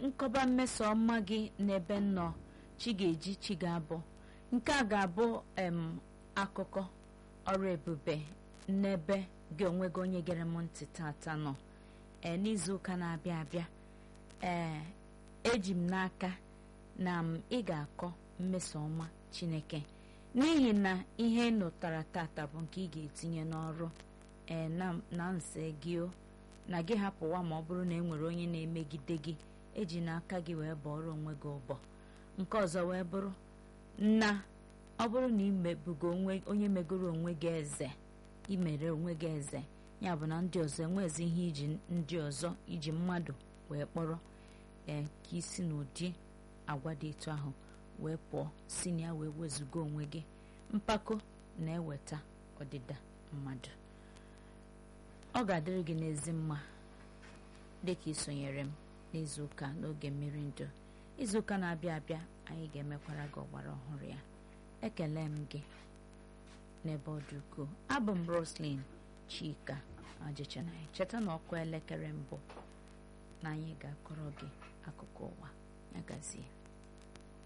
nkọba mmeso ọma gị n'ebe nnọ chi ga-eji chi ga-abụ nke a ga-abụ em akụkọ ọrụ ebube n'ebe gị onwe gị onye gere m ntị tata nọ ee n'izuụka na-abịa abịa ee eji m n'aka na m ị ga-akọ mmeso ọma chineke n'ihi na ihe ị nụtara tata bụ nke ị ga-etinye n'ọrụ ee na nse gị o na gị hapụwa ma ọ bụrụ na e nwere onye na-emegide gị eji n'aka gị wee bọọrọ onwe gị ụbọ nke ọzọ wee bụrụ na ọ bụrụ na imebugo onye megoro onwe gị eze imere onwe gị eze ya bụ na ndị ọzọ enwezi ihe iji ndị ọzọ iji mmadụ wee kpọrọ ee ka isi n'ụdị agwa dị etu ahụ wee pụọ si na ya wee wezuga onwe gị mpako na-eweta ọdịda mmadụ ọ ga-adịrị gị n'ezi mma dịka isonyere m n'izuụka n'oge mmiri ndụ izuụka na-abịa abịa anyị ga-emekwara gị ọgbara ọhụrụ ya ekele m gị n'ebe ọ dị ukwuu abụ m roslyn chika ajịchanaghị cheta na ọkụ elekere mbụ na anyị ga-akọrọ gị akụkọ ụwa ya gazie